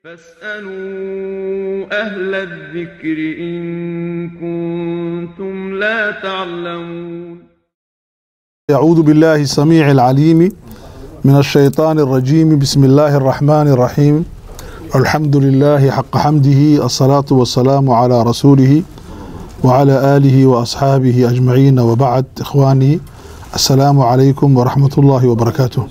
فاسألوا أهل الذكر إن كنتم لا تعلمون أعوذ بالله السميع العليم من الشيطان الرجيم بسم الله الرحمن الرحيم الحمد لله حق حمده الصلاة والسلام على رسوله وعلى آله وأصحابه أجمعين وبعد إخواني السلام عليكم ورحمة الله وبركاته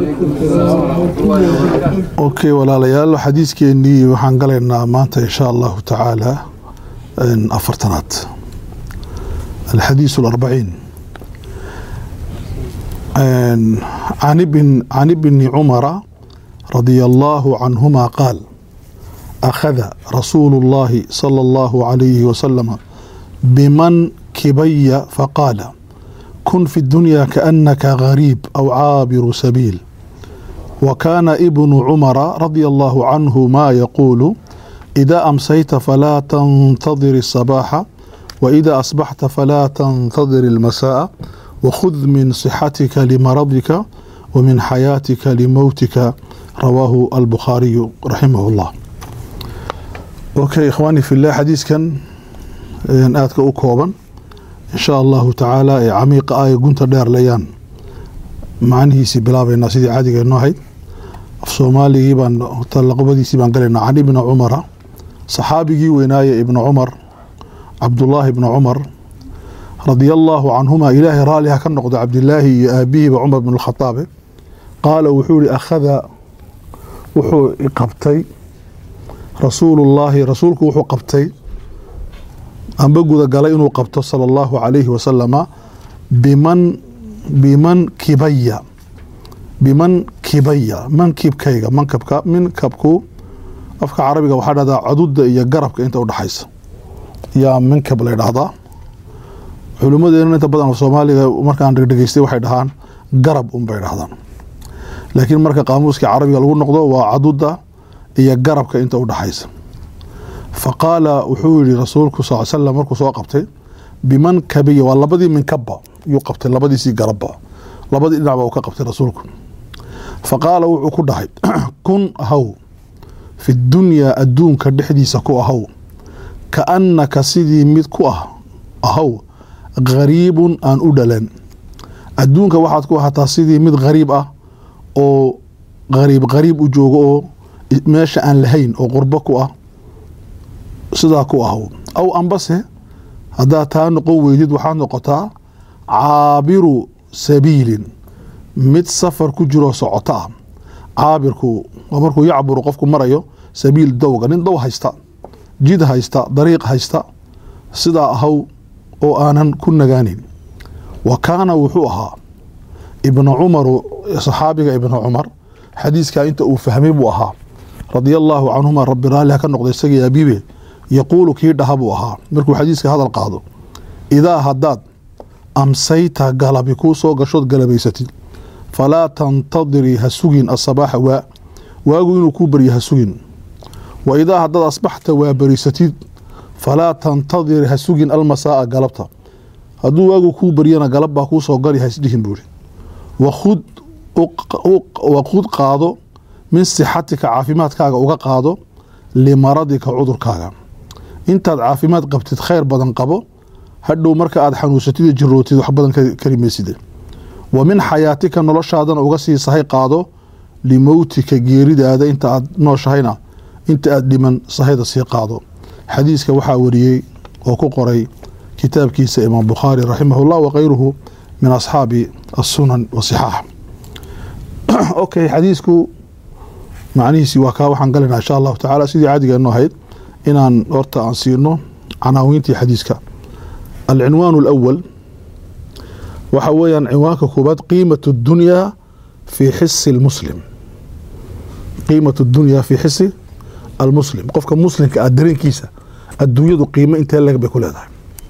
okay walaalayaal xadiiskeenii waxaan galaynaa maanta insha allahu tacaala afartanaad alxadiis alarbaciin can ibni cumara radia allahu canhuma qaal akhada rasuulu اllahi salى allahu alayhi wasalama biman kibaya faqaala kun fi اdunya kaanaka gariib aw caabiru sabiil وكان ابن عمر رضي الله عنه ما يقول إذا أمسيت فلا تنتظر الصباح وإذا أصبحت فلا تنتظر المساء وخذ من صحتك لمرضك ومن حياتك لموتك رواه البخاري رحمه الله أوكي إخواني في الله حديث كان آتك أكوبا إن شاء الله تعالى عميق آية قنت دير ليان macnihiisii bilaabaynaa sidii caadiga inoo ahayd af soomaaligii baan talaqobadiisii baan galaynaa can ibni cumara saxaabigii weynaaye ibna cumar cabdullaahi ibna cumar radia allaahu canhuma ilaahay raaliha ka noqdo cabdilaahi iyo aabihiiba cumar bn lkhataabe qaala wuxuu yihi akhada wuxuu qabtay rasuulullaahi rasuulku wuxuu qabtay amba gudagalay inuu qabto sala allahu calayhi wasalama biman biman kibaya biman kibaya mankibkayga mankabka minkabku afka carabiga waxaa dhahdaa caduda iyo garabka inta udhaxaysa yaa minkab la dhahdaa culimadeena inta badan soomaaliga markaan dhegdhegeystay waxay dhahaan garab unbay dhahdaan laakiin marka qaamuuska carabiga lagu noqdo waa caduda iyo garabka inta udhaxaysa fa qaala wuxuu yihi rasuulku sal slam markuu soo qabtay biman kabiya waa labadii minkabba yuu qabtay labadiisii garabba labadii dhinacba uu ka qabtay rasuulku fa qaala wuxuu ku dhahay kun ahaw fi dunyaa adduunka dhexdiisa ku ahaw ka annaka sidii mid ku ah ahaw gariibun aan u dhalan adduunka waxaad ku ahataa sidii mid gariib ah oo gariib gariib u joogo oo meesha aan lahayn oo qurbo ku ah sidaa ku ahaw aw ambase haddaad taa noqon weydid waxaad noqotaa caabiru sabiilin mid safar ku jiroo socoto ah caabirku waa markuu yacburu qofku marayo sabiil dowga nin dow haysta jid haysta dariiq haysta sidaa ahaw oo aanan ku nagaanin wa kaana wuxuu ahaa ibnu cumaru saxaabiga ibnu cumar xadiiskaa inta uu fahmay buu ahaa radia allaahu canhuma rabbi raalliha ka noqda isagii abiibe yaquulu kii dhaha buu ahaa markuu xadiiska hadal qaado idaa haddaad amsayta galabi kuu soo gashood galabaysatid falaa tantadirii ha sugin asabaaxa waa waagu inuu kuu barya ha sugin wa idaa haddaad asbaxta waa barisatid falaa tantadiri ha sugin almasaa'a galabta hadduu waagu kuu baryana galab baa kuu soo gali haisdhihin buuri wakhud qaado min sixatika caafimaadkaaga uga qaado limaradika cudurkaaga intaad caafimaad qabtid khayr badan qabo hadhow marka aad xanuunsatid jirootid wax badan karimayside wa min xayaatika noloshaadana uga sii sahay qaado limowtika geeridaada inta aad nooshahayna inta aad dhiman sahayda sii qaado xadiiska waxaa wariyey oo ku qoray kitaabkiisa imaam bukhaari raximahullah wakayruhu min asxaabi asunan wasixaax okay xadiisku macnihiisi waa kaa waxaan galayna insha allahu tacala sidii caadigeenu ahayd inaan horta aan siino canaawiintii xadiiska alcinwaan alawal waxa weeyaan cinwaanka koobaad qiimat اdunyaa fii xisi اlmuslim qiimat اdunyaa fii xisi almuslim qofka muslimka ah dareenkiisa adduunyadu qiimo intee leg bay ku leedahay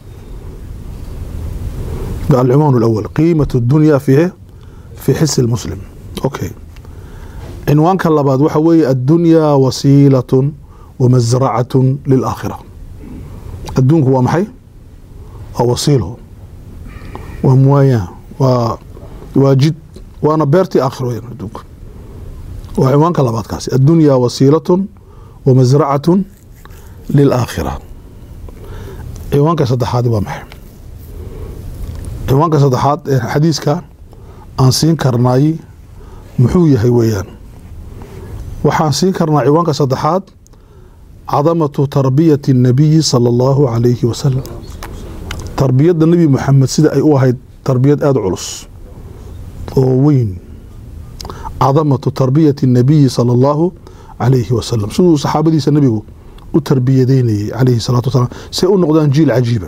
alcinwaan alawal qiimat اdunyaa fii fii xisi اlmuslim okay cinwaanka labaad waxa weeye addunyaa wasiilaة wamasracaة lilaakhira adduunku waa maxay waa wasiilo waa muwaayaan waa waa jid waana beertii aakhiro weyaan adduunka waa cinwaanka labaad kaasi addunyaa wasiilatun wa masracatun lilaakhira ciwaanka saddexaad waa maxay ciwaanka saddexaad ee xadiiska aan siin karnay muxuu yahay weeyaan waxaan siin karnaa ciwaanka saddexaad cadamatu tarbiyati الnabiyi salى اllahu calayhi wasalam tarbiyadda nebi moxamed sida ay u ahayd tarbiyad aada culus oo weyn cadamatu tarbiyati الnabiyi salى اllahu calayhi wasalam siduu saxaabadiisa nebigu u tarbiyadeynayay calayhi salaatu wasalaam si ay u noqdaan jiil cajiiba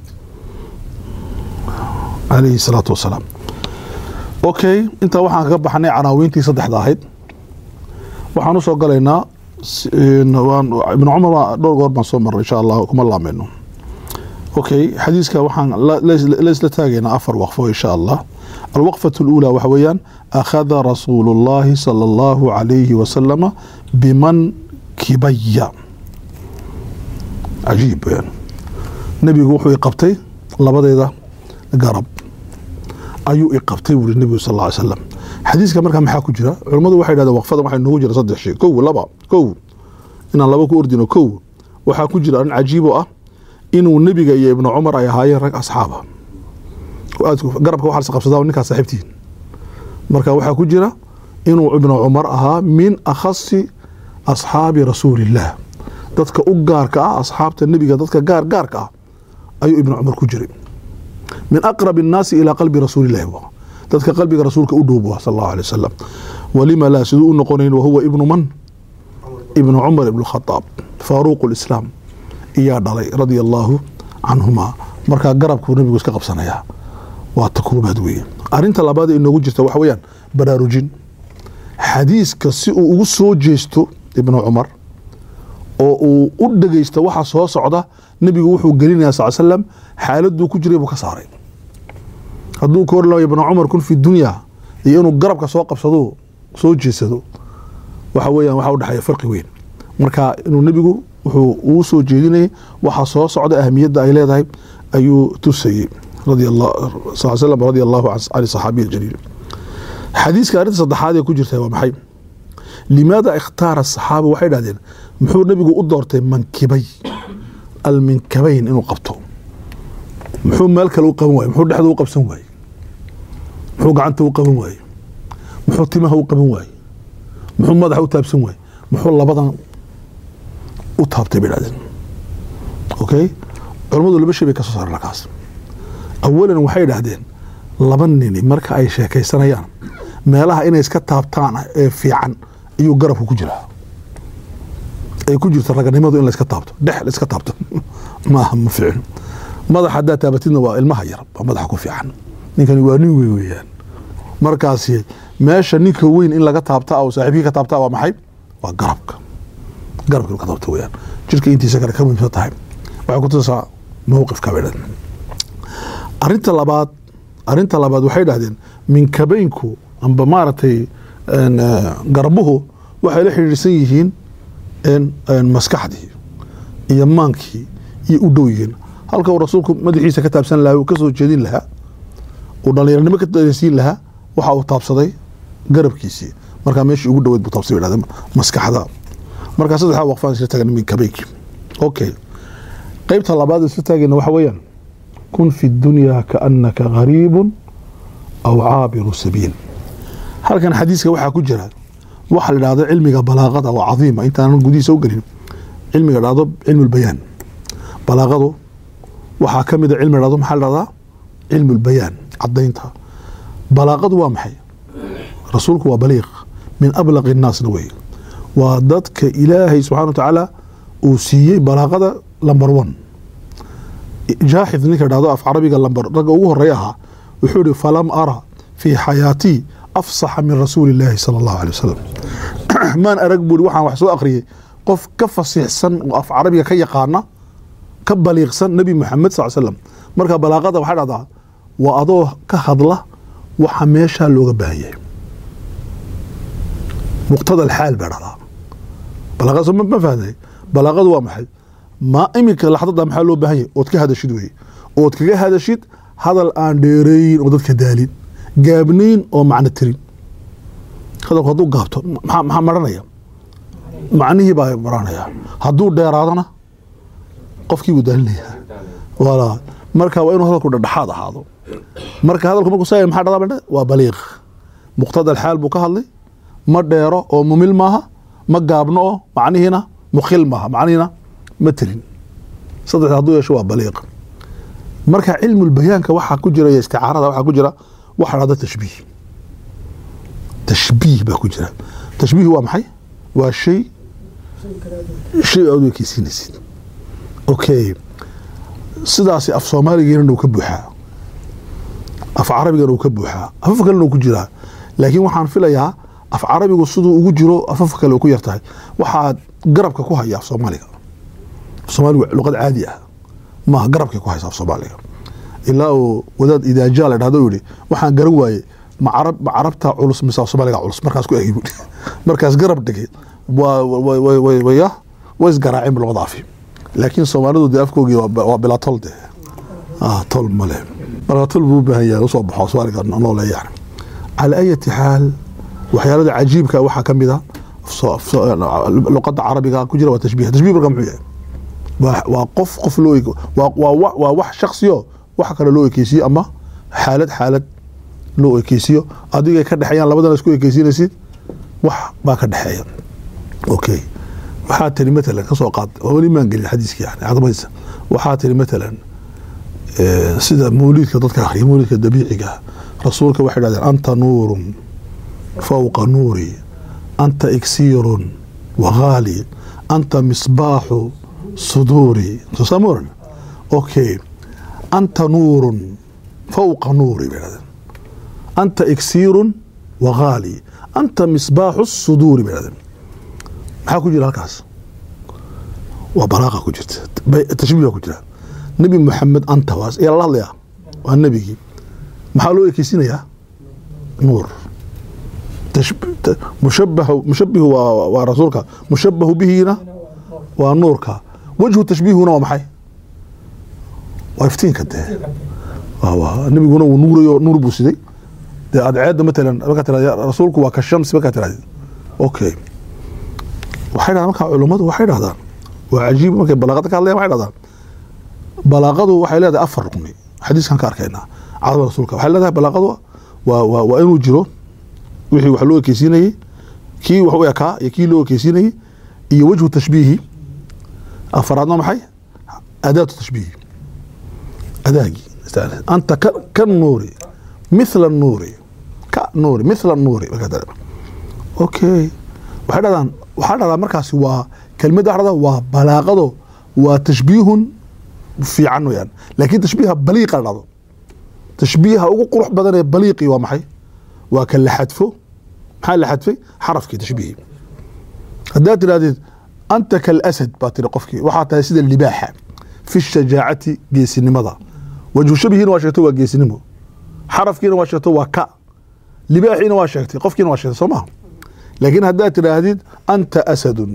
calayhi salaatu wasalaam okay intaa waxaan kaga baxnay canaawiintii saddexda ahayd waxaan usoo galaynaa ibn cumar waa dhowr goor baan soo marray insha allah kuma laameyno okay xadiiska waxaan la isla taagaynaa afar waqfo insha allah alwaqfة اlأulى waxa weeyaan akhada rasuulu اllahi salى اllahu عalayhi wasalama biman kibaya cajiib weyaan nebigu wuxuu iqabtay labadeeda garab ayuu iqabtay buuri nebigu sal ly slam xadiiska markaa maxaa ku jira culammadu waxay dhahdeen waqfada waxaa noogu jira saddex shay kow laba kow inaan laba ku ordino kow waxaa ku jira arrin cajiib oo ah inuu nebiga iyo ibnu cumar ay ahaayeen rag asxaaba garabka waxaa isqabsadaa ninkaas saaxiibtihiin marka waxaa ku jira inuu ibnu cumar ahaa min akhasi asxaabi rasuuliillah dadka u gaarka ah asxaabta nebiga dadka gaar gaarka ah ayuu ibnu cumar ku jiray min aqrab الnaasi ilaa qalbi rasuulillahi bu dadka qalbiga rasuulka u dhow bu sal allahu alay wasalam walima laa siduu u noqonayn wahuwa ibnu man ibnu cumar ibn khadaab faaruuq lislaam iyaa dhalay radia allaahu canhuma markaa garabkuu nebigu iska qabsanayaa waa ta koobaad weeye arinta labaad ee inoogu jirta waxa weeyaan baraarujin xadiiska si uu ugu soo jeesto ibnu cumar oo uu u dhegeysto waxa soo socda nebigu wuxuu gelinaya sal slam xaaladuu ku jiray buu ka saaray hadduu ka hor ibnu cumar kun fi dunya iyo inuu garabka soo qabsado soo jeesado waxa weeyaan waxaa udhexeeya farqi weyn marka inuu nebigu wuxuu uu soo jeedinayay waxa soo socda ahamiyadda ay leedahay ayuu tusayey sal slam radi allahu can saxaabiy aljaliil xadiiska arrinta saddexaad ee ku jirta waa maxay limaada ikhtaara asaxaaba waxay dhahdeen muxuu nebigu u doortay mankibay alminkabayn inuu qabto muxuu meel kale u qaban waaye muxuu dhexda u qabsan waaye muxuu gacanta u qaban waaye muxuu timaha u qaban waaye muxuu madaxa u taabsan waaye muxuu labadan u taabtay bay dhahdeen okay culammadu laba shay bay ka soo saareen halkaas awalan waxay dhahdeen laba nini marka ay sheekaysanayaan meelaha inay iska taabtaan ee fiican ayuu garabku ku jiraa ay ku jirto raganimadu in la iska taabto dhex la iska taabto maaha ma fiicin madax haddaa taabatidna waa ilmaha yar baa madaxa ku fiican ninkani waa nin weyn weeyaan markaasi meesha ninka weyn in laga taabta oo saaxiibkii ka taabta waa maxay waa garabka garabka in ka taabta weeyaan jirka intiisa kale ka muhiimsan tahay waxay ku tusaa mowqifka bay dhahdeen arinta labaad arinta labaad waxay dhahdeen minkabeynku amba maaragtay garbuhu waxay la xidhiidhsan yihiin maskaxdii iyo maankii iyo u dhow yihiin halka uu rasuulku madaxiisa ka taabsan lahaa uu ka soo jeedin lahaa uu dhallinyarnimo ka dareensiin lahaa waxa uu taabsaday garabkiisii markaa meeshii ugu dhoweyd buu taabsay bay dhahdeen maskaxda markaa saddexdaa waqfaan isla taagan minkabeynkii okay qeybta labaad isla taagayna waxa weeyaan kun fi dunyaa kaannaka gariibun aw caabiru sabiil halkan xadiiska waxaa ku jira waxa la dhahdo cilmiga balaaqada oo cadiima intaanan gudihiisa u gelin cilmiga dhahdo cilmu lbayaan balaaqadu waxaa ka mida cilmi dhahdo maxaa la dhahdaa cilmu lbayaan cadaynta balaaqadu waa maxay rasuulku waa baliiq min ablaqi nnaasna wey waa dadka ilaahay subxana wa tacaala uu siiyey balaaqada lamber one jaaxid ninka dhahdo af carabiga lamber ragga ugu horeeya ahaa wuxuu ihi falam ara fii xayaatii afsaxa min rasuuli illaahi sala allahu alay wasalam maan arag buuri waxaan wax soo akhriyey qof ka fasiixsan oo af carabiga ka yaqaana ka baliiqsan nebi moxamed sal slam marka balaaqada waxaa dhahdaa waa adoo ka hadla waxa meeshaa looga baahan yahay muqtada alxaal baa dhahdaa balaaqadaas ma fahmay balaaqadu waa maxay ma iminka laxdada maxaa loo baahan yahay ood ka hadashid weye ood kaga hadashid hadal aan dheereeyin oo dadka daalin gaabnayn oo macno tirin hadalku hadduu gaabto maxaa maranaya macnihii baa baranaya hadduu dheeraadana qofkii buu daalinaya wala marka waa inuu hadalku dhexdhexaad ahaado marka hadalku markuu saa maxaa dhada badhe waa baliiq muqtada alxaal buu ka hadlay ma dheero oo mumil maaha ma gaabno oo macnihiina mukhil maaha macnihiina ma tirin saddex hadduu yeesho waa baliiq marka cilmulbayaanka waxaa ku jira iyo isticaarada waxaa ku jira waxa dhahda tashbiih tashbiih baa ku jira tashbiih waa maxay waa shay shay aad u ekeysiinaysid okay sidaasi af soomaaligeena uu ka buuxaa af carabigana uu ka buuxaa afaf kalena uu ku jiraa laakiin waxaan filayaa af carabigu siduu ugu jiro afaf kale uu ku yar tahay waxaad garabka ku haya af soomaaliga af soomaaligu luqad caadi ah maaha garabkay ku haysa af soomaaliga ilaa uu wadaad idaaja la dhahdo yihi waxaan garan waaye ma carab ma carabta culus mise af soomaaliga culus markaas ku egi buui markaas garab dhigay waa waya way isgaraaceen luqada afi laakiin soomaalidu dee afkoogii waa bilaa tol de tol male marka tol buu u baahan yahay usoo baxo soomaaliga noole yani calaa ayati xaal waxyaalada cajiibka waxaa ka mid a luqada carabiga ku jira waa tashbiih tashbiih marka muxuu yahay waa qof qof loo waa wax shaksiyo wax kale loo ekeysiyo ama xaalad xaalad loo ekeysiyo adigay ka dhexeeyaan labadana isku ekeysiinaysid wax baa ka dhexeeya okay waxaa tiri matalan kasoo qaad weli maan gelin xadiiska yani cadamaysa waxaa tiri matalan sida mawliidka dadka akhriya mawliidka dabiiciga rasuulka waxay dhahdeen anta nuurun fawqa nuuri anta iksiirun waghaali anta misbaaxu suduuri sosamoran okay anta nuurun fawqa nuuri bay dhahdeen anta iksiirun waghaali anta misbaaxu suduuri bay dhahdeen maxaa ku jira halkaas waa balaaqa ku jirta tashbiih ku jira nebi moxamed anta waas ayaa lala hadlayaa waa nebigii maxaa loo ekeysinayaa nuur mushabahu mushabihu waa waa rasuulka mushabahu bihiina waa nuurka wejhu tashbiihuna waa maxay waa iftiinka dee nebiguna wuu nuurayo nuur buu siday dee adceedda matalan markaa tirahda rasuulku waa ka shamsi markaa tirahdid okay waxay dhahdaan markaa culummadu waxay dhahdaan waa cajiib markay balaaqada ka hadlayan waxay dhahdaan balaaqadu waxay leedahay afar rugni xadiiskan ka arkaynaa cadama rasuulka waxay leedahay balaaqadu waa waa waa inuu jiro wixii wax loo ekeysiinayey kii wax u ekaa iyo kii loo ekeysiinayey iyo wejhu tashbiihi afaraadna maxay adaatu tashbiihi adaagii anta ka nuuri mithla nuuri ka nuuri mithla nuuri okay waxay dhahdaan waxaa dhahdaa markaasi waa kelmadda waxa dhahdaa waa balaaqado waa tashbiihun fiican weyaan laakiin tashbiiha baliiqa la dhahdo tashbiiha ugu qurux badan ee baliiqii waa maxay waa ka la xadfo maxaa la xadfay xarafkii tashbiihi haddaad tidhahdeed anta kalasad baa tiri qofkii waxaa tahay sida libaaxa fi shajaacati geesinimada wajhu shabihiina waa sheegto waa geesinimo xarafkiina waa sheegto waa ka libaaxiina waa sheegtay qofkiina waa sheegtay soo maha laakiin haddaad tidhaahdid anta asadun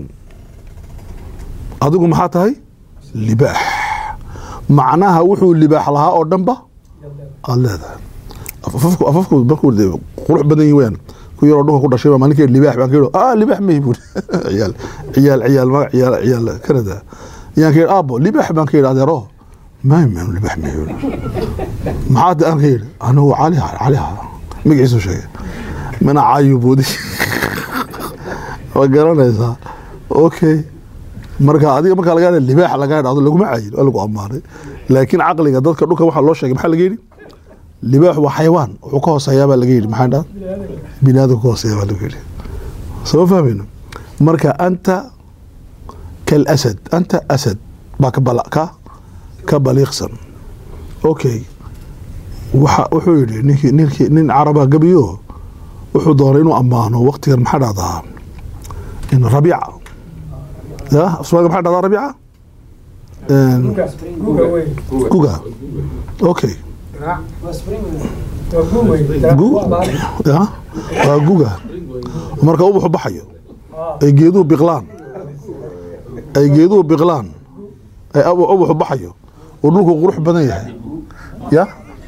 adigu maxaa tahay libaax macnaha wuxuu libaax lahaa oo dhanba aad leedahay afafku markuu qurux badan yihin weyaan ku yaroo dhulka ku dhashay baa maalinkeed libaax baan ka yidhi ah libaax mahi buuri ciyaal ciyaal ciyaal magac ciyaal ciyaal kanada yaan ka yidhi aabo libaax baan ka yidhi adeero maay maanu libaax mahi buuri maxaa aan ka yidhi anigu cali cali magaciisu sheegay mana caayu buudi waa garanaysaa okay marka adiga markaa laga libaax laga dhado laguma cayin waa lagu ammaanay laakiin caqliga dadka dhulka waxaa loo sheegay maxaa laga yidhi libaax waa xayawaan wuxuu ka hooseeyaa baa laga yidhi maxaa dhaa bini aadamka ka hooseeya baa laga yidhi soo fahmayno marka anta kalasad anta asad baa ka bala ka ka baliiqsan okay waxa wuxuu yidhi ninkii ninkii nin caraba gabiyo wuxuu doonay inuu ammaano waqtigan maxaa dhahdaa in rabiica ya afsoomaaliga maxaa dhahdaa rabiica guga okay ya waa guga marka ubaxu baxayo ay geeduhu biqlaan ay geeduhu biqlaan ay ubaxu baxayo oo dhulku qurux badan yahay ya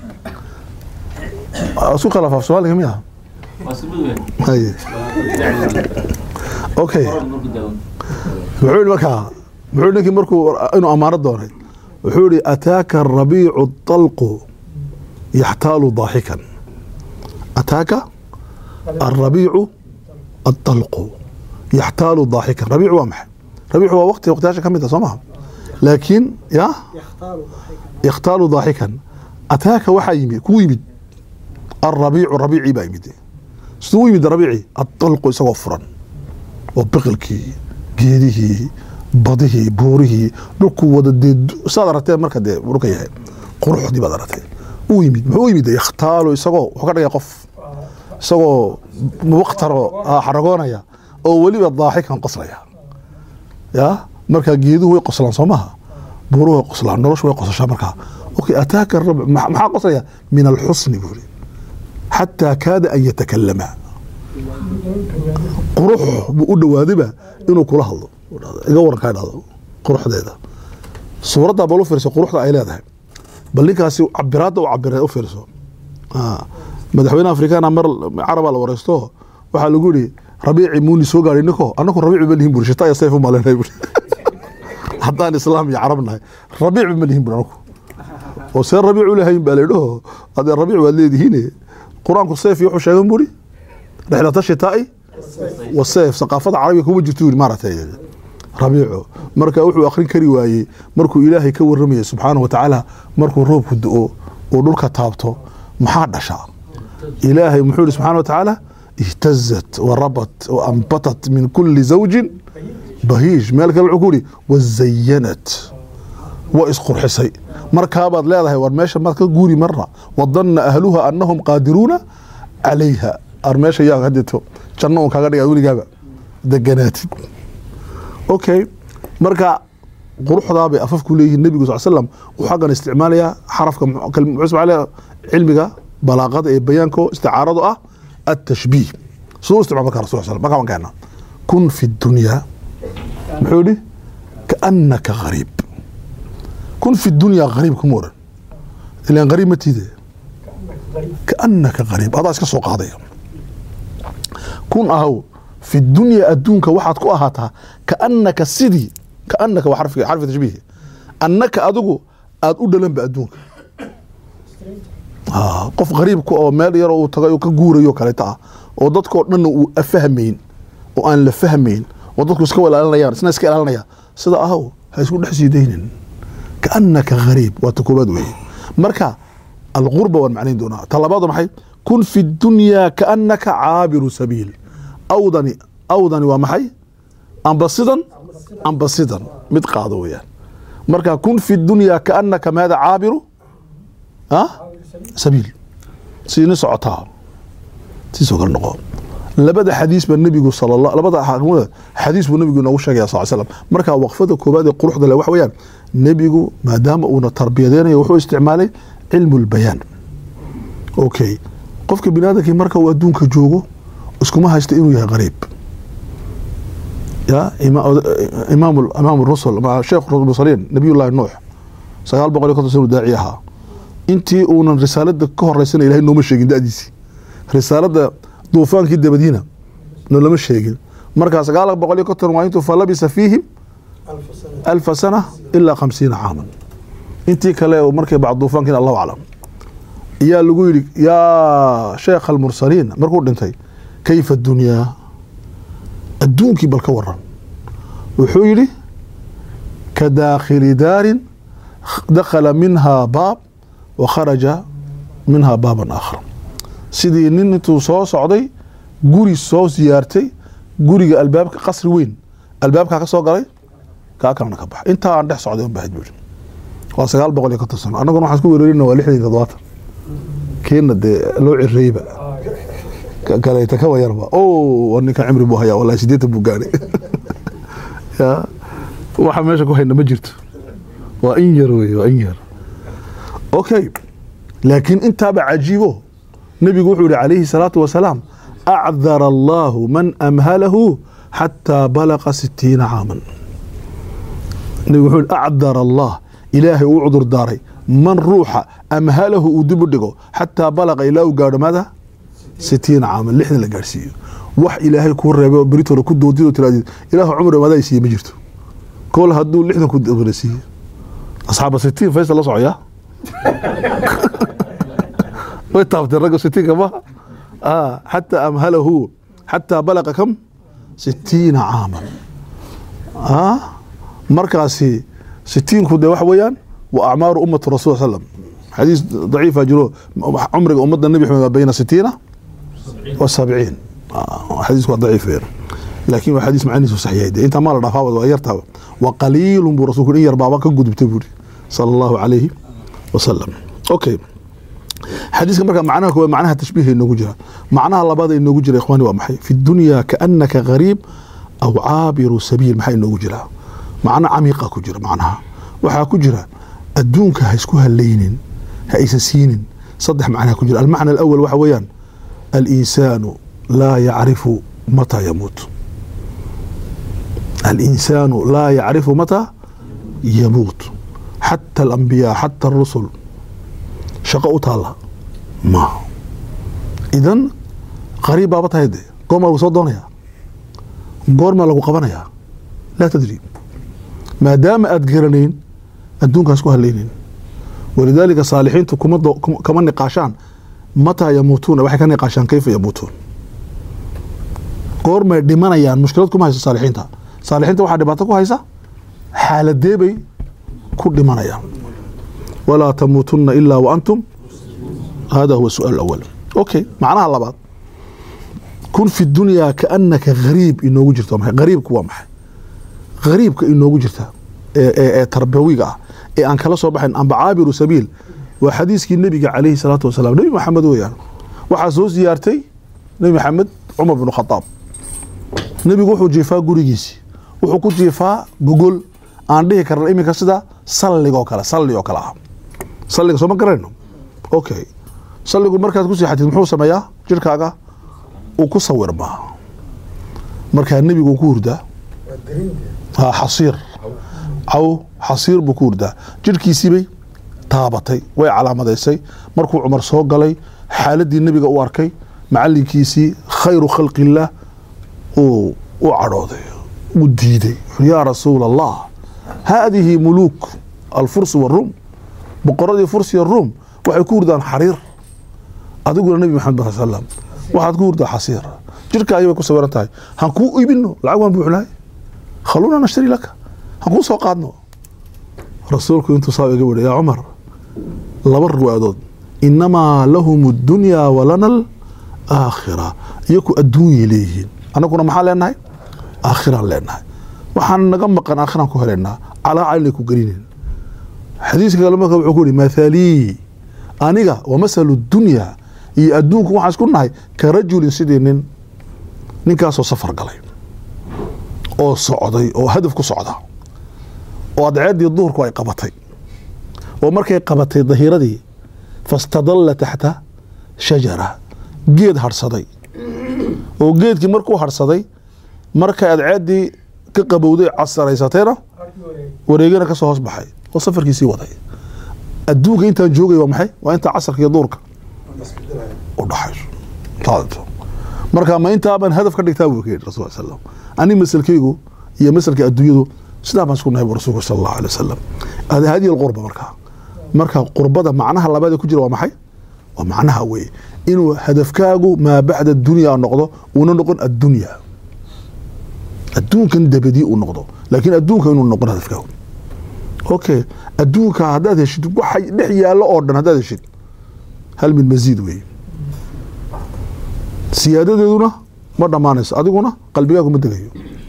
isku khilaaf af soomaaliga miya haye okay muxuu yihi markaa muxuu ninkii markuu inuu ammaano doonay wuxuu yihi ataaka arabiicu dalqu yaxtaalu daaxikan ataaka arabiicu adalqu yaxtaalu daaxikan rabiicu waa maxay rabiicu waa waqti waqtiyaasha ka mid a soo maha laakiin ya yakhtaalu daaxikan ataaka waxaa yimid kuu yimid alrabiicu rabiicii baa yimid siduu u yimid rabiici adalqu isagoo furan oo biqilkii geedihii badihii buurihii dhulkuu wada dee saad aragtee marka dee dhulka yahay quruxdii baad aragtee uu yimid muxuu u yimid yakhtaalu isagoo wuxuu ka dhigaya qof isagoo muwaqtaroo xaragoonaya oo weliba daaxikan qoslaya ya markaa geeduhu way qoslaan soo maha buuruhu way qoslaan noloshu way qosashaa markaa okay ataaka rab maxaa qoslaya min alxusni buu yiri xataa kaada an yatakalama qurux buu u dhawaadayba inuu kula hadlo iga waran kaa dhahdo quruxdeeda suuraddaa bal u fiirso quruxda ay leedahay bal ninkaasi cabiraadda u cabira u fiirso madaxweyne afrikaana mar carabaa la wareysto waxaa lagu yihi rabiici muuni soo gaadhay ninko annaku rabiici ma lihin buri shita iyo sayf u malenay buri haddaan islaam iyo carab nahay rabiici ma lihin buri anaku oo see rabiic u lahayn baa laydhaho hadee rabiic waad leedihiin qur-aanku sayf iyo wuxuu sheegan buri rixlata shitaa'i wasayf saqaafada carabiga kuma jirto yiri maaragtay rabiico marka wuxuu akhrin kari waayey markuu ilaahay ka waramayay subxaanahu wa tacaala markuu roobku do-o uu dhulka taabto maxaa dhasha ilaahay muxuu yihi subxana wa tacaala ihtazat warabat waanbatat min kuli zawjin bahiij meel kale wuxuu ku yihi wazayanat waa isqurxisay markaabaad leedahay war meesha maad ka guuri marna wadanna ahluha anahum qaadiruuna calayha ar meesha yaa hadeeto janno un kaga dhiga weligaaba deganaatid okay marka quruxdaa bay afafku leeyihiin nebigu sal slam wuxuu xaggan isticmaalayaa xarafka muxuu isticmaalaya cilmiga balaaqada ee bayaanko isticaaradu ah التشبيه سو استعمال مكان رسول الله صلى الله عليه وسلم كن في الدنيا محولي كأنك غريب كن في الدنيا غريب كمورا لأن غريب ما تيدي كأنك غريب هذا اسكا سوق هذا كن أهو في الدنيا أدونك واحد كو أهاتها كأنك سيدي كأنك وحرف حرف تشبيه أنك أدوكو أدو دلن بأدونك qof qariibku oo meel yar uu tagay ka guurayo kaleeta ah oo dadkoo dhanna uu afahmayn oo aan la fahmayn oo dadku iska walaalinayaan isna iska ilaalinaya sida ahow ha isku dhex sii daynin kaannaka gariib waa ta koobaad weeye marka alqurba waan macnayn doonaa ta labaadu maxay kun fi dunyaa kaannaka caabiru sabiil awdani awdani waa maxay amba sidan amba sidan mid qaado weeyaan marka kun fi dunyaa kaannaka maada caabiru ah sabiil siini socotaa siisoo kale noqo labada xadiis baa nebigu sala allah labada xadiis buu nebigu inoogu sheegaya sal slam marka waqfada koobaad ee quruxda leh waxa weeyaan nebigu maadaama uuna tarbiyadeynayo wuxuu isticmaalay cilmu lbayaan okay qofka bini aadamkii marka uu adduunka joogo iskuma haysta inuu yahay qariib ya imaam imaam rusul sheekh mursaliin nabiyullahi nuux sagaal boqol iyo konton sanu daaci ahaa intii uunan risaalada ka horeysana ilahay nooma sheegin dadiisii risaalada duufaankii dabadiina noolama sheegin markaa sagaal boqol iyo konton waa intuu falabisa fiihim alfa sana ilaa khamsiina caaman intii kale markay bacd duufaankiina allahu aclam yaa lagu yidhi yaa sheekh almursaliin markuu dhintay kayfa dunyaa adduunkii bal ka waran wuxuu yidhi ka daakhili daarin dakhala minhaa baab wa kharaja minhaa baaban aakhar sidii nin intuu soo socday guri soo siyaartay guriga albaabka qasri weyn albaabkaa ka soo galay kaa kalena ka bax intaa aan dhex socday unbahad buuri waa sagaal boqol iyo konton sano annaguna waxaan isku wereerina waa lixdan iyo toddobaatan keena dee loo cireeyba kaleeta ka wayarba o ninkan cimri buu hayaa wallahi sideetan buu gaadhay ya waxa meesha ku hayna ma jirto waa in yar wey waa in yar okay laakiin intaaba cajiibo nebigu wuxuu yihi calayhi salaatu wasalaam acdara allahu man amhalahu xataa balaqa sitiina caaman nebigu wuxuu yihi acdara allah ilaahay uu cudur daaray man ruuxa amhalahu uu dib u dhigo xataa balaqa ilaa uu gaadho maada sitiina caaman lixdan la gaadhsiiyo wax ilaahay kuu reebay oo beritoola ku doodid oo tiraadid ilaahu cumri madaa siiye ma jirto kol hadduu lixdan ku dabana siiye asxaaba sitiin faysal la socya way taabtay ragga sitiinka maha ah xataa amhalahu xataa balaqa kam sitiina caaman ah markaasi sitiinku dee waxa weeyaan wa acmaaru ummati rasul slam xadiis daciifa jiro cumriga ummadda nebi maxamed waa bayna sitiina wa sabciin xadiisku waa daciif weyn laakin waa xadiis macnihiisu saxiixay dee intaa maa la dhaafaaba waa yartaaba wa qaliilun buu rasulku in yar baaba ka gudubtay buuri sala allahu calayhi wasalam okay xadiiska marka macnaha koowaad macnaha tashbiiha inoogu jira macnaha labaad ee inoogu jira ikhwaani waa maxay fi dunya kaanaka gariib aw caabiru sabiil maxaa inoogu jira macno camiiqa ku jira macnaha waxaa ku jira adduunka ha isku halaynin ha aysan siinin saddex macnaha ku jira almacna alawal waxa weeyaan alinsaanu laa yacrifu mataa yamuut alinsaanu laa yacrifu mataa yamuut xata alambiyaa xata arusul shaqo u taalla ma idan qariib baaba tahay de goormaa lagu soo doonayaa goormaa lagu qabanayaa laa tadri maadaama aad garanayn adduunkaas ku halaynin walidaalika saalixiintu kuma kama niqaashaan mataa yamuutuuna waxay ka niqaashaan kayfa yamuutuun goormay dhimanayaan mushkilad kuma hayso saalixiinta saalixiinta waxaa dhibaato ku haysa xaaladee bay ku dhimanayaan walaa tamuutunna ilaa wa antum hada huwa su'aal awal okay macnaha labaad kun fi dunyaa kaanaka gariib inoogu jirto maxay gariibku waa maxay gariibka inoogu jirta ee ee tarbawiga ah ee aan kala soo baxayn amba caabiru sabiil waa xadiiskii nebiga calayhi salaatu wasalaam nebi maxamed weeyaan waxaa soo siyaartay nebi maxamed cumar binu khadaab nebigu wuxuu jiifaa gurigiisii wuxuu ku jiifaa gogol aan dhihi karna iminka sida salligoo kale salli oo kale ah salliga sooma garayno okay salligu markaad ku seexatid muxuu sameeyaa jirhkaaga uu ku sawirmaa markaa nebigu uu ku hurdaa ha xasiir caw xasiir buu ku hurdaa jirhkiisiibay taabatay way calaamadaysay markuu cumar soo galay xaaladii nebiga u arkay macalinkiisii khayru khalqi illaah uu u cadhooday uu diiday yaa rasuula allah haadihi muluuk alfurs waruum boqoradii fursiya ruum waxay ku hurdaan xariir adiguna nebi maxamed bal salam waxaad ku hurdaa xasiir jirkaagii bay ku sawiran tahay han kuu iibino lacag waan buuxnahay khaluuna nashtari laka han kuu soo qaadno rasuulku intuu saa iga wiri yaa cumar laba riwaayadood inamaa lahum اdunyaa walana alaakhira iyaku adduunyay leeyihiin annaguna maxaan leenahay aakhiraan leenahay waxaan naga maqan aakhiraan ku helaynaa calaa calinay ku gelinin xadiiska kale marka wuxuu ku yihi mathalii aniga wa masalu dunyaa iyo adduunku waxaan isku nahay ka rajulin sidii nin ninkaasoo safar galay oo socday oo hadaf ku socda oo adceeddii duhurku ay qabatay oo markay qabatay dahiiradii fastadalla taxta shajara geed harhsaday oo geedkii markuu harhsaday markay adceeddii ka qabowday casaraysatayna wareegana kasoo hoos baxay oo safarkiisii waday adduunka intaan joogay waa maxay waa intaa casarka iyo duurka u dhaxayso marka ma intaabaan hadaf ka dhigtaa buu yidhi rasul slam ani masalkaygu iyo masalka adduunyadu sidaa baan isku nahay bu rasulku sala allahu alay wasalam hadihi alqurba markaa marka qurbada macnaha labaad ku jira waa maxay waa macnaha weye inuu hadafkaagu maa bacda dunya noqdo uuna noqon addunya adduunkan dabadii uu noqdo laakiin adduunka inuu noqon hadafkaagu okay adduunka haddaad heshid waxa dhex yaallo oo dhan haddaad heshid hal min masiid weeye siyaadadeeduna ma dhammaanayso adiguna qalbigaagu ma degayo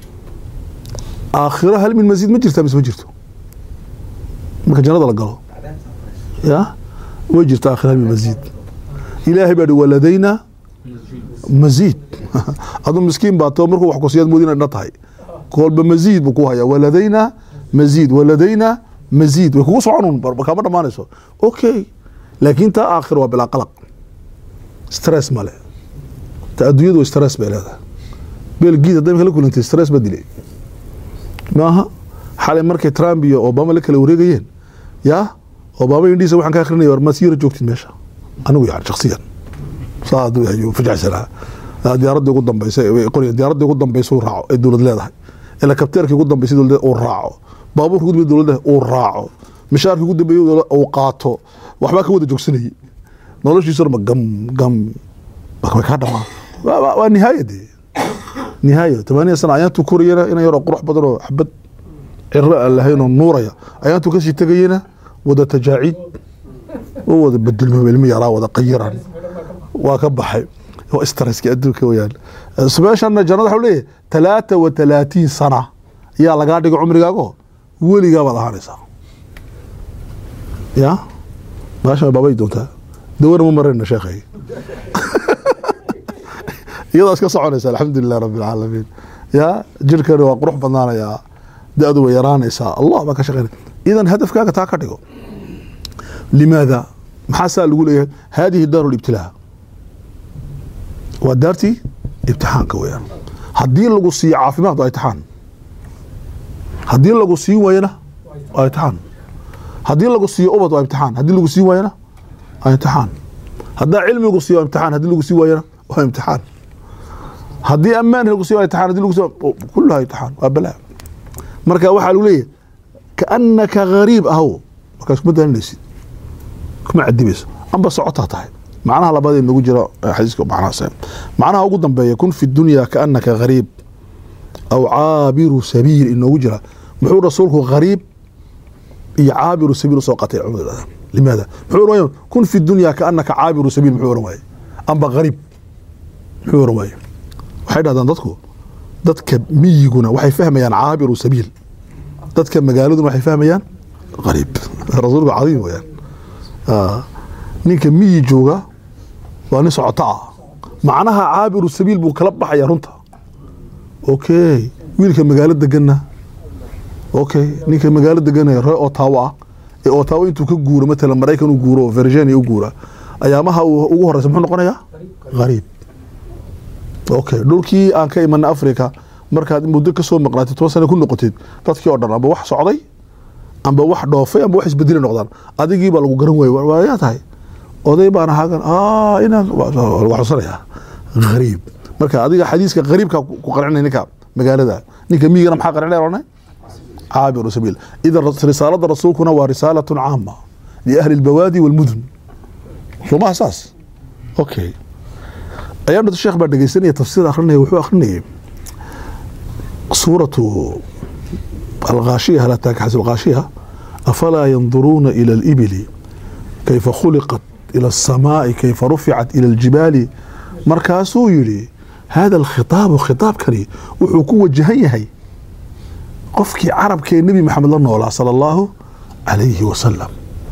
aakhiro hal min masiid ma jirtaa mise ma jirto marka jannada la galo ya way jirta aakhiro hal min masiid ilaahay baa hi waladayna masiid aduu miskiin baa too markuu wax kusiyaad moodi inay dhan tahay kolba masiid buu ku hayaa waladayna masiid waladayna masiid way kugu soconun kama dhammaanayso okay laakiin taa aakhiro waa bilaa qalaq stress male ta adduunyadu stress bay leedahay belgiid hadday kala kulantay stress ba dilay maaha xalay markay trump iyo obama la kala wareegayeen yaa obama indhiisa waxaan ka akrinaya war maad sii yara joogtid meesha anigu yani shaksiyan saa hadduu ayuu fajacsanaa diyaaradii ugu dambeysay qoriga diyaaradii ugu dambeysay uu raaco ee dowlad leedahay helikabteerkii ugu dambeysay dowlad uu raaco baabuurka ugu dambeysay dowlad uu raaco mishaarkii ugu dambeeyay uu qaato waxbaa ka wada joogsanayay noloshiisuna ma gam gam way kaa dhamaa waa nihaaya dee nihaaya tamaaniya sana ayaantuu korayana ina yaroo qurux badan oo xabad ciro aan lahayn oo nuuraya ayaantuu kasii tegayena wada tajaaciid u wada bedelmo ilmi yaraa wada qayiran waa ka baxay waa stresski adduunka weyaan meeshana jannada waxuu leeyahay talaata wa talaatiin sana ayaa lagaa dhigay cumrigaago weligaa baad ahaanaysaa ya meeshan baabay doontaa dawana ma marayna sheekhay iyadaa iska soconaysa alxamdulilah rabbi alcaalamiin ya jirkani waa qurux badnaanayaa da-du way yaraanaysaa allah baa ka shaqeynaya idan hadafkaaga taa ka dhigo limaada maxaa saa lagu leeyahay hadihi daaru libtilaa waa daartii ibtixaanka weyaan haddii lagu siiyo caafimaad waa imtixaan haddii lagu siin waayana waa imtixaan haddii lagu siiyo ubad waa imtixaan haddii lagu siin waayana waa imtixaan haddaa cilmigu siiyo waa imtixaan haddii lagu siin waayana waa imtixaan haddii ammaan lagu siiyo waa imtixaan haddii lagu siiyo kulluhaa imtixaan waa balaa marka waxaa lagu leeyahay kaanaka gariib ahow markaas kuma daalinaysid kuma cadibayso amba socotaa tahay macnaha labaad ee nagu jira xadiiska macnahaas macnaha ugu dambeeya kun fi dunya kaanaka gariib aw caabiru sabiil inoogu jira muxuu rasuulku gariib iyo caabiru sabiil usoo qatay culimadu yidhahdaan limaada muxuu oran waaye kun fi dunya kaanaka caabiru sabiil muxuu oran waaye amba gariib muxuu oran waaye waxay dhahdaan dadku dadka miyiguna waxay fahmayaan caabiru sabiil dadka magaaladuna waxay fahmayaan gariib rasuulku cadiim weyaan ninka miyi jooga waa nin socoto ah macnaha caabiru sabiil buu kala baxaya runta okay wiilka magaalo deganna okay ninka magaalo deganna ree otawo ah ee otawo intuu ka guuro matalan maraykan u guuro oo virginia u guura ayaamaha ugu horeysa muxuu noqonayaa gariib okay dhulkii aan ka imanay africa markaad muddo kasoo maqnaatid toban sana ku noqotid dadkii oo dhan amba wax socday amba wax dhoofay amba wax isbedeli noqdaan adigii baa lagu garan waayey waayaa tahay oday baan ahaagan inaan waa xusanaya gariib marka adiga xadiiska gariibka ku qarcinay ninka magaalada ninka miyigana maxaa qarcinay oranay caabiru sabiil idan risaalada rasuulkuna waa risaalatun caama liahli albawaadi walmudun somaha saas okay ayaan dhata sheekh baa dhegeysanaya tafsiir akrinaya wuxuu akrinayay suuratu alghaashiya hal ataaka xasu alghaashiya afalaa yanduruuna ila alibili kayfa khuliqat ila alsamaai kayfa ruficat ila aljibaali markaasuu yidhi hada alkhitaabu khitaabkani wuxuu ku wajahan yahay qofkii carabkee nebi maxamed la noolaa sala allahu calayhi wasalam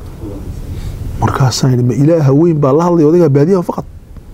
markaasaan yidhi ma ilaaha weyn baa la hadlaya odagaa baadiyaha faqad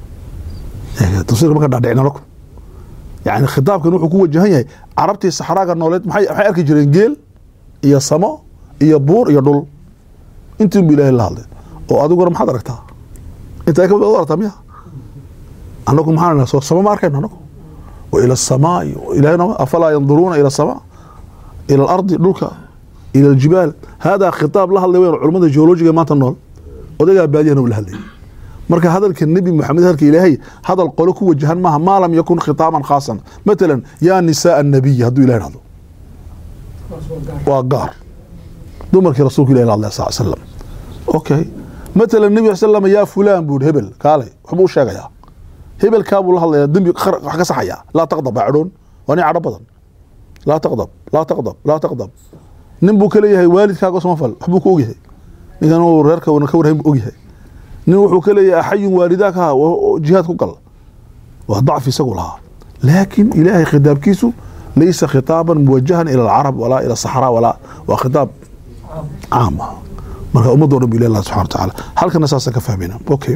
tafsirka marka dhaadhicina lakum yani khitaabkan wuxuu ku wajahan yahay carabtii saxraaga nooleed maxay maxay arki jireen geel iyo samo iyo buur iyo dhul intiin bu ilaahay la hadlay oo adiguna maxaad aragtaa intaa ka u aragtaa miya anagu maxaan soo samo ma arkayno anagu wa ila asamaai ilahayna afalaa yanduruuna ila asamaa ila alardi dhulka ila aljibaal haadaa khitaab la hadlay weyn culamada geologiga maanta nool odagaa baadiyana uu la hadlayay marka hadalka nebi moxamed hadalka ilaahay hadal qolo ku wajahan maaha maa lam yakun khitaaban khaasan matalan yaa nisaa annabiy hadduu ilahay dhahdo waa gaar dumarkii rasuulku ilahi la hadlaya sal slam okay matalan nebi slam yaa fulaan buu hebel kaalay waxbuu u sheegayaa hebelkaabuu la hadlayaa dembi wax ka saxayaa laa taqdab baa cadhoon waa nin cadho badan laa taqdab laa taqdab laa taqdab nin buu ka leeyahay waalidkaaga samafal waxbuu ka ogyahay ninkan uu reerka ka warhayn buu ogyahay nin wuxuu ka leeyahay axayun waalidaaka jihaad ku gal waa dacfi isagu lahaa laakin ilaahay khitaabkiisu laysa khitaaban muwajahan ila alcarab walaa ila saxraa walaa waa khitaab caam ah marka ummaddo dhan bu ilahi allah subxana watacaala halkana saasaan ka fahmayna okay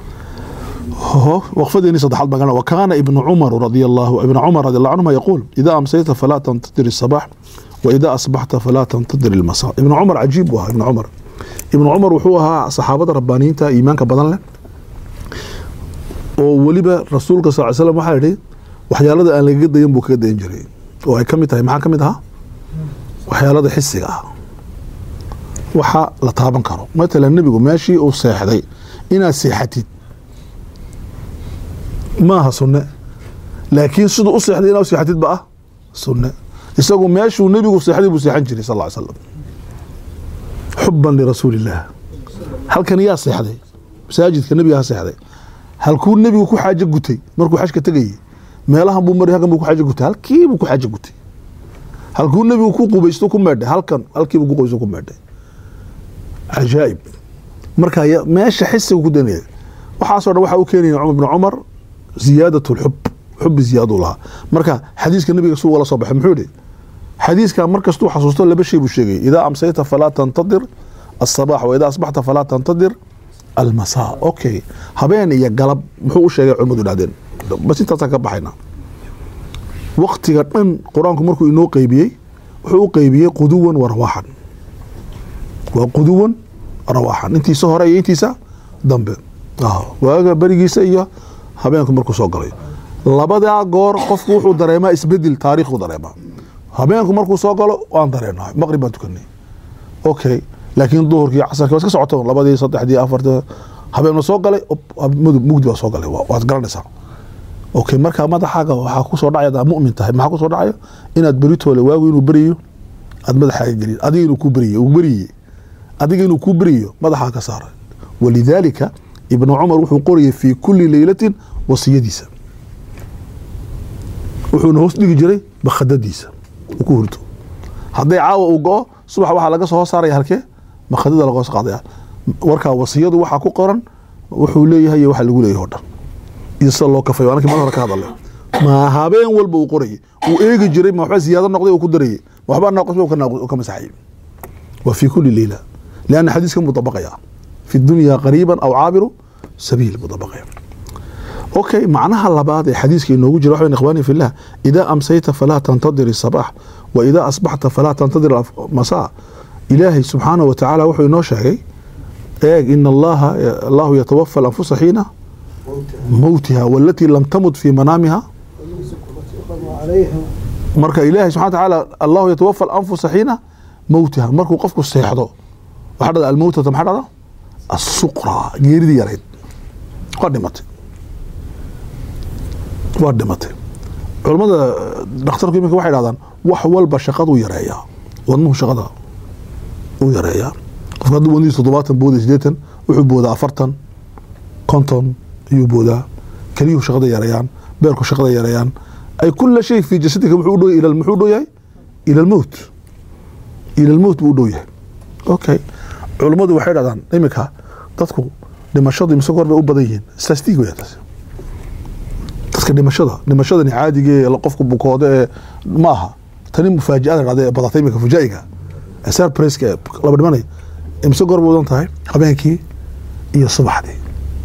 waqfadeeni saddexaad baan wa kaana ibnu cumar radi allahu ibnu cumar radi allahu canhuma yaquul idaa amsayta falaa tantadir الصabax wa idaa asbaxta falaa tantadir ilmasa ibnu cumar cajiib buu ahaa ibnu cumar ibnu cumar wuxuu ahaa saxaabada rabbaaniyiinta iimaanka badan leh oo weliba rasuulka sal slam waxaa yihi waxyaalada aan lagaga dayan buu kaga dayan jiray oo ay ka mid tahay maxaa ka mid ahaa waxyaalada xisiga ah waxa la taaban karo matalan nebigu meeshii uu seexday inaad seexatid maaha sunne laakiin siduu u seexday inaa u seexatid ba ah sunne isagu meeshuu nebigu seexday buu seexan jiray sal ll ly slam xuban lirasuuli illaah halkan yaa seexday masaajidka nebiga ha seexday halkuu nebigu ku xaajo gutay markuu xajka tegayey meelahan buu mari halkan buu ku xaajo gutay halkii buu ku xaajo gutay halkuu nebigu ku qubaysto ku meedhay halkan halkii buu ku qubaysto ku meedhay cajaa'ib marka ya- meesha xisiga ku danaya waxaasoo dhan waxaa u keenaya cumar bn cumar ziyaadat lxub xubi ziyaaduu lahaa marka xadiiska nebiga suu wala soo baxay muxuu yihi xadiiskan mar kastuu xasuusto laba shay buu sheegay idaa amsayta falaa tantadir asabax wa idaa asbaxta falaa tantadir almasaa okay habeen iyo galab muxuu u sheegay culimmadu dhahdeen bas intaasaan ka baxayna waktiga dhan qur-aanku markuu inoo qeybiyey wuxuu u qeybiyey quduwan wa rawaaxan waa quduwan rawaaxan intiisa hore iyo intiisa dambe Ah, waaga berigiisa iyo habeenku markuu soo galay labadaa goor qofku wuxuu dareemaa isbedel taariikhuu dareemaa habeenku markuu soo galo waan dareenahay maqrib baan tukanay okay laakiin duhurkii casarkii waa iska socoto labadii saddexdii afartii habeenna soo galay op, mudug mugdi baa soo galay waa- waad garanaysaa okay marka madaxaaga waxaa kusoo dhacaya hadaad mu'min tahay maxaa kusoo dhacaya inaad beritoole waagu inuu beriyo aad madaxaaga geliyo adiga inuu kuu beriye uu beriye adiga inuu kuu beriyo madaxaa ka saaray walidaalika ibnu cumar wuxuu qorayay fii kulli leylatin wasiyadiisa wuxuuna hoos dhigi jiray bakhadadiisa uu ku hurto hadday caawa uu go-o subax waxaa laga soo hoos saaraya halkee bakhadada laga hoos qaadaya warkaa wasiyadu waxaa ku qoran wuxuu leeyahay iyo waxa lagu leeyahay oo dhan iyo sida loo kafayo anakii mar hore ka hadalay ma habeen walba uu qorayay uu eegi jiray ma waxba ziyaado noqday uu ku darayay ma waxba naaqusba uu ka naaqus- uu ka masaxayay wa fi kuli leyla lianna xadiiskan buu dabaqaya fi dunya qariiban aw caabiru sabiil buu dabaqaya okay macnaha labaad ee xadiiska inoogu jira waxa ikhwaani fillah idaa amsayta falaa tantadir isabax wa idaa asbaxta falaa tantadir masaa ilaahay subxaana wa tacaala wuxuu inoo sheegay eeg in allaha allahu yatawafa alanfusa xiina mowtiha walatii lam tamut fi manaamiha marka ilaahay subxana wa tacaala allahu yatawafa alanfusa xiina mowtiha markuu qofku seexdo waxaa dhada almowtata maxaa dhada asuqra geeridii yarayd waa dhimatay waa dhimatay culammada dhakhtarku iminka waxay dhahdaan wax walba shaqaduu yareeyaa wadnuhu shaqada uu yareeyaa qofka hadduu wadnihiisa toddobaatan booda sideetan wuxuu boodaa afartan konton ayuu boodaa keliyuhu shaqada yareeyaan beerku shaqada yareeyaan ay kula shay fi jasadika wuxuu u dhow yahay ila muxuu u dhow yahay ila almowt ila almowt buu u dhow yahay okay culammadu waxay dhahdaan iminka dadku dhimashadu imse goor bay u badan yihiin statistic wey taasi dadka dhimashada dhimashadani caadiga ee qofku bukoodo ee ma aha tani mufaajiada dhacday ee badatay iminka fujaa'iga ee surprise ee laba dhimanay imse goor bay udan tahay habeenkii iyo subaxdii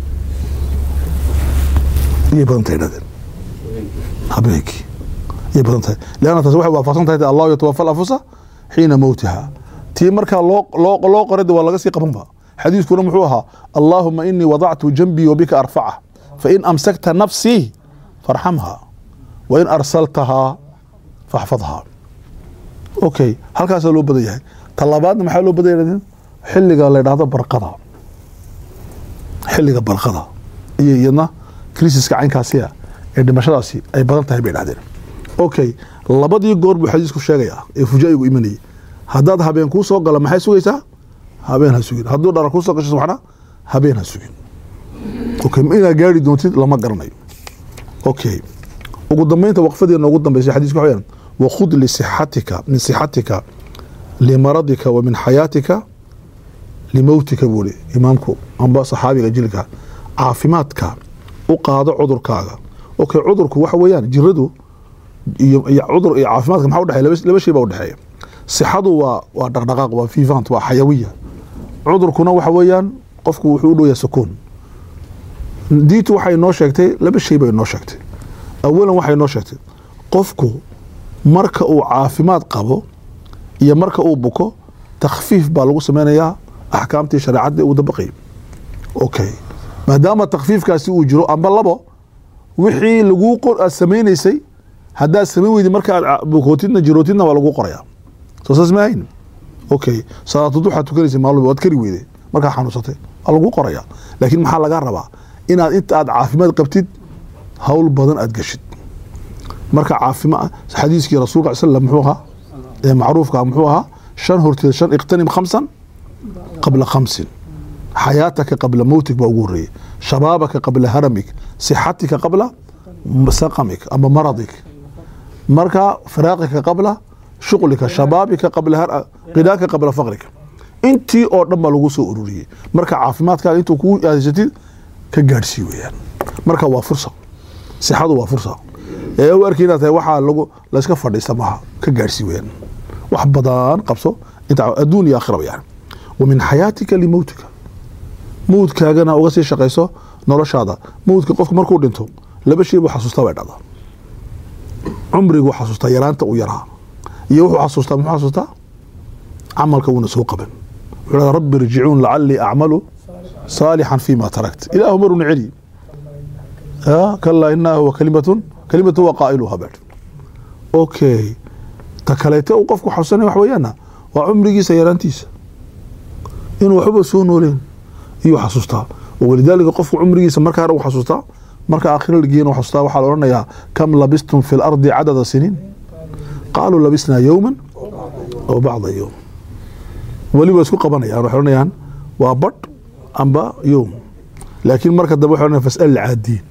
iyay badan tahay dhahdeen habeenkii iyay badan tahay leanna taasi waxay waafaqsan tahay allahu yatawafa alanfusa xiina mowtiha tii markaa loo loo loo qoray de waa laga sii qabanba xadiiskuna muxuu ahaa allaahuma inii wadactu janbii wabika arfaca fain amsakta nafsii farxamha wain arsaltahaa faxfadhaa okay halkaasaa loo badan yahay talabaadna maxaa loo badan yahay xilliga la dhahdo barqada xilliga barqada iyo iyadna krisiska caynkaasiya ee dhimashadaasi ay badan tahay bay dhahdeen okay labadii goor buu xadiisku sheegaya ee fujaa'igu imanayay haddaad habeen kuu soo gala maxay sugaysaa habeen ha sugin hadduu dhara kuu soo gasho subaxna habeen ha sugin okay ma inaad gaari doontid lama garanayo okay ugu dambeynta waqfadeena ugu dambeysay xadiiska waxa weeyaan wakhud lisixatika min sixatika limaradika wa min xayaatika limowtika buu li imaamku amba saxaabiga jilka caafimaadka u qaado cudurkaaga okay cudurku waxa weeyaan jiradu iyo iyo cudur iyo caafimaadka maxaa udhexeeya laba laba shay baa udhexeeya sixadu waa waa dhaqdhaqaaq waa vivant waa xayawiya cudurkuna waxa weeyaan qofku wuxuu u dhow yahay sukuun diintu waxay noo sheegtay laba shay bay noo sheegtay awalan waxay noo sheegtay qofku marka uu caafimaad qabo iyo marka uu buko takhfiif baa lagu sameynayaa axkaamtii shareecadda uu dabaqay okay maadaama takhfiifkaasi uu jiro amba labo wixii laguu qor aad sameynaysay haddaad samayn weydi marka aad bukootidna jirootidna waa laguu qorayaa soo saas maahayn okay salaatud waxaad tukanaysa maalin waad kari weyday markaa xanuunsatay waa laguu qorayaa laakiin maxaa lagaa rabaa inaad inta aad caafimaad qabtid hawl badan aad geshid marka caafima xadiiskii rasuulka sal slam muxuu ahaa ee macruufka muxuu ahaa shan horteed shan iqtanim khamsan qabla khamsin xayaataka qabla mowtig baa ugu horeeyey shabaabaka qabla haramik sixatika qabla saqamik ama maradik marka firaaqika qabla shuqlika shabaabika qabla qidaaka qabla faqrika intii oo dhan baa lagu soo ururiyey marka caafimaadkaaga intuu kugu aadaysatid ka gaadhsii weyaan marka waa fursa sixadu waa fursa ee u arki inaad tahay waxaa lagu layska fadhiista maaha ka gaadhsii weyaan wax badan qabso inta adduun iyo aakhiraba yani wa min xayaatika limowtika mawdkaagana uga sii shaqayso noloshaada mawdka qofku markuu dhinto laba shay buu xasuustaa bay dhacdaa cumriguu xasuustaa yaraanta uu yaraa iyo wuxuu xasuustaa muxuu xasuustaa camalka uuna soo qaban wuxuu dhaha rabbi irjicuun lacalii acmalu saalixan fima tarakt ilaahu maruna celi kalaa inaha huwa kalimatun kalimatu waa qaa'iluha baa okay ta kaleete uu qofku xasuusanaya wax weeyaana waa cumrigiisa yaraantiisa inuu waxba soo nooleen iyuu xasuustaa walidaalika qofku cumrigiisa markaa u xasuustaa marka aakhira lageena u xasuustaa waxaa la odhanayaa kam labistum fi lardi cadada siniin qaaluu labisnaa yowman aw bacda yowm weli waa isku qabanayaan waxay odhanayaan waa badh amba yowm laakiin marka dambe waxay odhanayan fas'al caadiin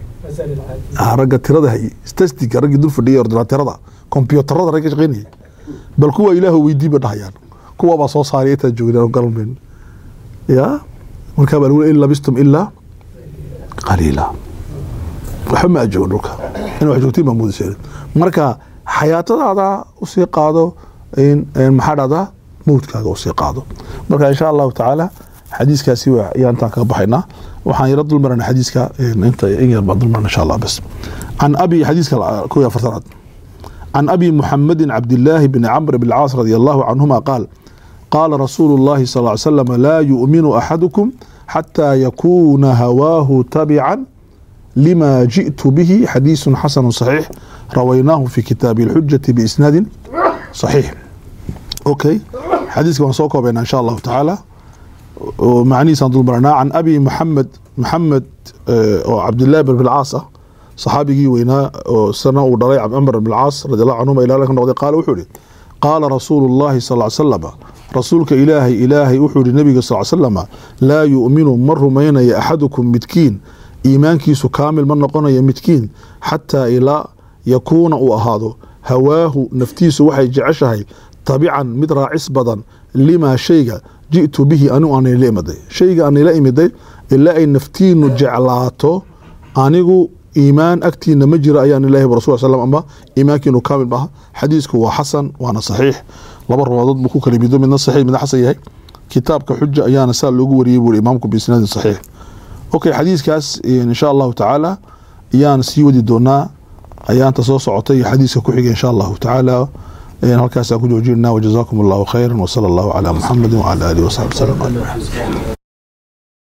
ragga tirada hay stastiga raggii dul fadhiyay ordinaatirada kombyuutarada ragga shaqeynayay bal kuwa ilaahu weydii ba dhahayaan kuwa baa soo saaray intaad joogdaan galmayn ya markaa baa lagu in labistum ilaa qaliila waxba ma ajoogo dhulka in wax joogtiin baa moodaysa marka xayaatadaada usii qaado maxaa dhahdaa mawdkaaga usii qaado marka insha allahu tacaala xadiiskaasi ayaan intaan kaga baxaynaa waxaan yaro dulmarana xadiiska inta in yar baan dulmarna insha allah bas can abi xadiiska kow iyo afartanaad can abi muxamedin cabdillaahi bni camr bn caas radi allahu canhuma qaal qaala rasuulu اllahi sal ly slam laa yu'minu axadukum xataa yakuuna hawaahu tabican lima ji'tu bihi xadiisu xasanu صaxiix rawaynaahu fi kitaabi اlxujati biisnaadin صaxiix okay xadiiska waan soo koobayna insha allahu tacaala macnihiisaan dulmarnaa can abi muxamed maxamed oo cabdillahi bn bilcaas ah saxaabigii weynaa oo sana uu dhalay camr bn caas radi allahu canhuma ila ka noqday qaala wuxuu ihi qaala rasuulu llahi sal slama rasuulka ilaahay ilaahay wuxuu ihi nabiga sal slama laa yu'minu ma rumaynaya axadukum midkiin iimaankiisu kaamil ma noqonaya midkiin xataa ilaa yakuuna uu ahaado hawaahu naftiisu waxay jeceshahay tabican mid raacis badan limaa shayga ji'tu bihi anigu aan ila imiday shayga aan ila imiday ilaa ay naftiinu jeclaato anigu iimaan agtiina ma jira ayaan ilahi rasul sl ama iimaankiinu kaamil maaha xadiisku waa xasan waana saxiix laba rawaadood buu ku kala mido midna saxiix midna xasan yahay kitaabka xuja ayaana saa loogu wariyey buuri imaamku biisnaadin saxiix okay xadiiskaas insha allahu tacaala ayaan sii wadi doonaa ayaanta soo socotay iyo xadiiska ku xiga insha allahu tacaala halkaasaan ku joojinana wajazaakum allahu khayra wsala allahu calaa muxamedi wcala alihi wasaxbi wslam ajmaciin